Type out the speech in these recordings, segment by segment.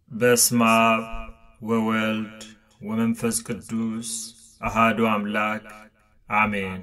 በስመ አብ ወወልድ ወመንፈስ ቅዱስ አሃዱ አምላክ አሜን።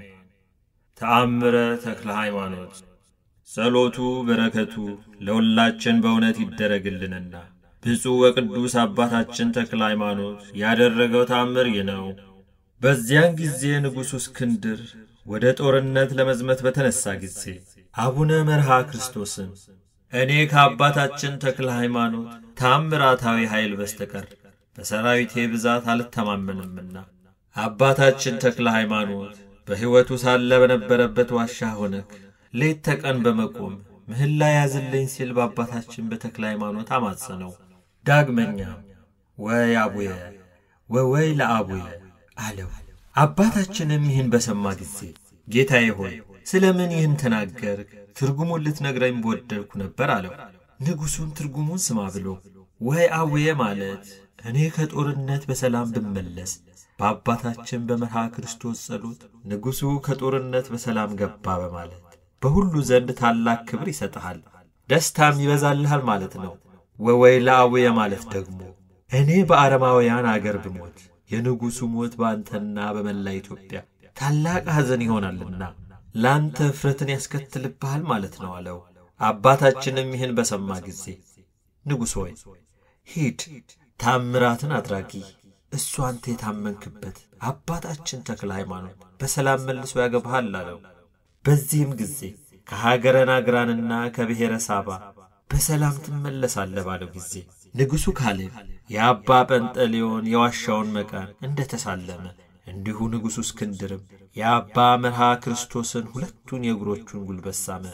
ተአምረ ተክለ ሃይማኖት። ጸሎቱ በረከቱ ለሁላችን በእውነት ይደረግልንና ብፁዕ ወቅዱስ አባታችን ተክለ ሃይማኖት ያደረገው ተአምር ይህ ነው። በዚያን ጊዜ ንጉሡ እስክንድር ወደ ጦርነት ለመዝመት በተነሣ ጊዜ አቡነ መርሃ ክርስቶስን እኔ ከአባታችን ተክለ ሃይማኖት ታምራታዊ ኃይል በስተቀር በሰራዊቴ ብዛት አልተማመንምና አባታችን ተክለ ሃይማኖት በሕይወቱ ሳለ በነበረበት ዋሻ ሆነክ ሌት ተቀን በመቆም ምህላ ያዝልኝ ሲል በአባታችን በተክለ ሃይማኖት አማጸነው። ዳግመኛም ወይ አቡየ ወወይ ለአቡየ አለው። አባታችንም ይህን በሰማ ጊዜ ጌታዬ ሆይ ስለ ምን ይህን ተናገርክ? ትርጉሙን ልትነግረኝ በወደድኩ ነበር አለው። ንጉሡም ትርጉሙን ስማ ብሎ ወይ አቡየ ማለት እኔ ከጦርነት በሰላም ብመለስ በአባታችን በመርሃ ክርስቶስ ጸሎት ንጉሡ ከጦርነት በሰላም ገባ በማለት በሁሉ ዘንድ ታላቅ ክብር ይሰጥሃል፣ ደስታም ይበዛልሃል ማለት ነው። ወወይ ለአቡየ ማለት ደግሞ እኔ በአረማውያን አገር ብሞት የንጉሡ ሞት በአንተና በመላ ኢትዮጵያ ታላቅ ሐዘን ይሆናልና ለአንተ እፍረትን ያስከትልብሃል ማለት ነው አለው። አባታችንም ይህን በሰማ ጊዜ ንጉሥ ሆይ ሂድ፣ ታምራትን አድራጊ እሱ አንተ የታመንክበት አባታችን ተክለ ሃይማኖት በሰላም መልሶ ያገባሃል አለው። በዚህም ጊዜ ከሀገረ ናግራንና ከብሔረ ሳባ በሰላም ትመለሳለህ ባለው ጊዜ ንጉሡ ካሌብ የአባ ጰንጠሌዎን የዋሻውን መቃን እንደ ተሳለመ እንዲሁ ንጉሡ እስክንድርም የአባ መርሃ ክርስቶስን ሁለቱን የእግሮቹን ጉልበት ሳመ።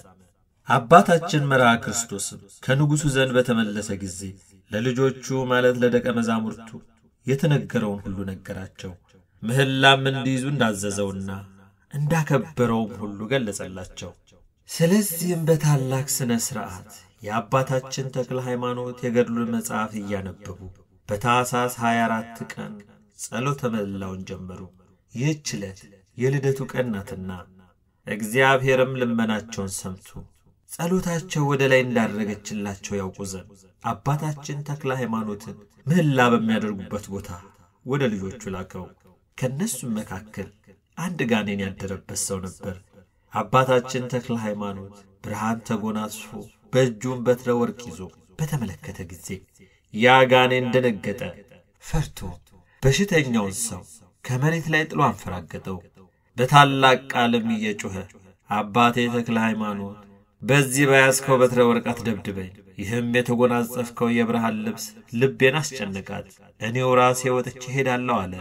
አባታችን መርሃ ክርስቶስም ከንጉሡ ዘንድ በተመለሰ ጊዜ ለልጆቹ ማለት ለደቀ መዛሙርቱ የተነገረውን ሁሉ ነገራቸው። ምህላም እንዲይዙ እንዳዘዘውና እንዳከበረውም ሁሉ ገለጸላቸው። ስለዚህም በታላቅ ሥነ ሥርዓት የአባታችን ተክለ ሃይማኖት የገድሉን መጽሐፍ እያነበቡ በታኅሳስ 24 ቀን ጸሎተ ምህላውን ጀመሩ። ይህች ዕለት የልደቱ ቀን ናትና እግዚአብሔርም ልመናቸውን ሰምቶ ጸሎታቸው ወደ ላይ እንዳደረገችላቸው ያውቁ ዘንድ አባታችን ተክለ ሃይማኖትን ምህላ በሚያደርጉበት ቦታ ወደ ልጆቹ ላከው። ከእነሱም መካከል አንድ ጋኔን ያደረበት ሰው ነበር። አባታችን ተክለ ሃይማኖት ብርሃን ተጎናጽፎ በእጁም በትረ ወርቅ ይዞ በተመለከተ ጊዜ ያ ጋኔን ደነገጠ፣ ፈርቶ በሽተኛውን ሰው ከመሬት ላይ ጥሎ አንፈራገጠው። በታላቅ ቃልም እየጮኸ አባቴ ተክለ ሃይማኖት በዚህ በያዝከው በትረ ወርቅ አትደብድበኝ፣ ይህም የተጎናጸፍከው የብርሃን ልብስ ልቤን አስጨነቃት፣ እኔው ራሴ ወጥቼ ሄዳለሁ አለ።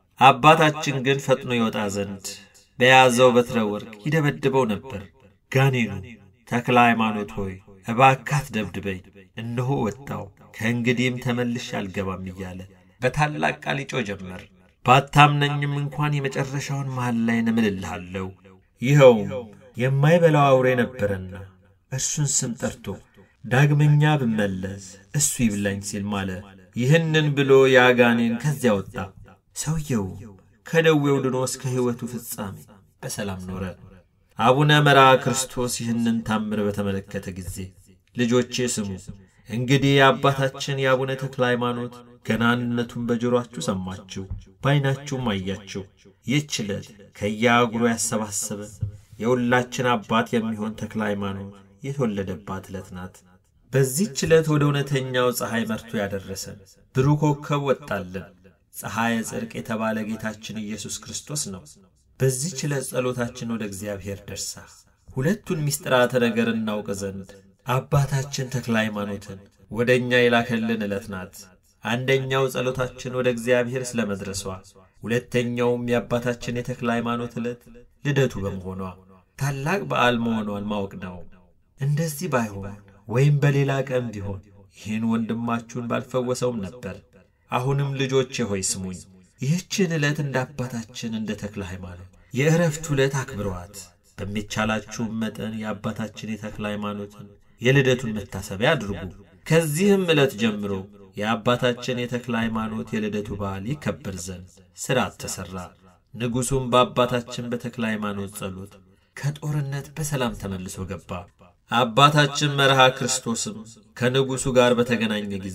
አባታችን ግን ፈጥኖ ይወጣ ዘንድ በያዘው በትረ ወርቅ ይደበድበው ነበር። ጋኔኑ ተክለ ሃይማኖት ሆይ እባካት ደብድበኝ፣ እነሆ ወጣው፣ ከእንግዲህም ተመልሼ አልገባም እያለ በታላቅ ቃል ይጮህ ጀመር። ባታምነኝም እንኳን የመጨረሻውን መሃል ላይ እምልልሃለሁ። ይኸውም የማይበላው አውሬ ነበረና እርሱን ስም ጠርቶ ዳግመኛ ብመለስ እሱ ይብላኝ ሲል ማለ። ይህንን ብሎ የአጋኔን ከዚያ ወጣ። ሰውየው ከደዌው ድኖ እስከ ሕይወቱ ፍጻሜ በሰላም ኖረ። አቡነ መርዓ ክርስቶስ ይህንን ታምር በተመለከተ ጊዜ ልጆቼ ስሙ፣ እንግዲህ የአባታችን የአቡነ ተክለ ሃይማኖት ገናንነቱን በጆሮአችሁ ሰማችሁ፣ በዐይናችሁም አያችሁ። ይህች ዕለት ከየአህጉሩ ያሰባሰበ የሁላችን አባት የሚሆን ተክለ ሃይማኖት የተወለደባት ዕለት ናት። በዚህች ዕለት ወደ እውነተኛው ፀሐይ መርቶ ያደረሰን ብሩህ ኮከብ ወጣልን። ፀሐየ ጽድቅ የተባለ ጌታችን ኢየሱስ ክርስቶስ ነው። በዚህች ዕለት ጸሎታችን ወደ እግዚአብሔር ደርሳ ሁለቱን ምስጢራተ ነገር እናውቅ ዘንድ አባታችን ተክለ ሃይማኖትን ወደ እኛ የላከልን ዕለት ናት። አንደኛው ጸሎታችን ወደ እግዚአብሔር ስለ መድረሷ፣ ሁለተኛውም የአባታችን የተክለ ሃይማኖት ዕለት ልደቱ በመሆኗ ታላቅ በዓል መሆኗን ማወቅ ነው። እንደዚህ ባይሆን ወይም በሌላ ቀን ቢሆን ይህን ወንድማችሁን ባልፈወሰውም ነበር። አሁንም ልጆቼ ሆይ ስሙኝ፣ ይህችን ዕለት እንደ አባታችን እንደ ተክለ ሃይማኖት የዕረፍት ዕለት አክብረዋት። በሚቻላችሁም መጠን የአባታችን የተክለ ሃይማኖትን የልደቱን መታሰቢያ አድርጉ። ከዚህም ዕለት ጀምሮ የአባታችን የተክለ ሃይማኖት የልደቱ በዓል ይከበር ዘንድ ሥርዓት ተሠራ። ንጉሡም በአባታችን በተክለ ሃይማኖት ጸሎት ከጦርነት በሰላም ተመልሶ ገባ። አባታችን መርሃ ክርስቶስም ከንጉሡ ጋር በተገናኘ ጊዜ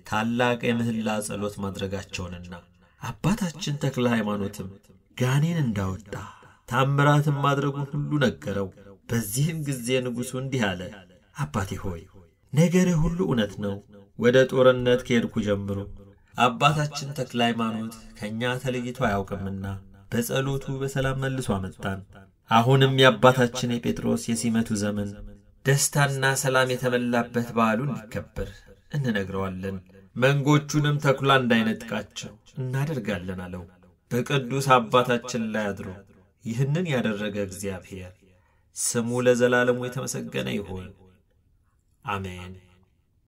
ታላቅ የምህላ ጸሎት ማድረጋቸውንና አባታችን ተክለ ሃይማኖትም ጋኔን እንዳወጣ ታምራትም ማድረጉን ሁሉ ነገረው። በዚህም ጊዜ ንጉሡ እንዲህ አለ፣ አባቴ ሆይ ነገርህ ሁሉ እውነት ነው። ወደ ጦርነት ከሄድኩ ጀምሮ አባታችን ተክለ ሃይማኖት ከእኛ ተለይቶ አያውቅምና በጸሎቱ በሰላም መልሶ አመጣን። አሁንም የአባታችን የጴጥሮስ የሲመቱ ዘመን ደስታና ሰላም የተመላበት በዓሉ እንዲከበር እንነግረዋለን። መንጎቹንም ተኩላ እንዳይነጥቃቸው እናደርጋለን አለው። በቅዱስ አባታችን ላይ አድሮ ይህንን ያደረገ እግዚአብሔር ስሙ ለዘላለሙ የተመሰገነ ይሁን፣ አሜን።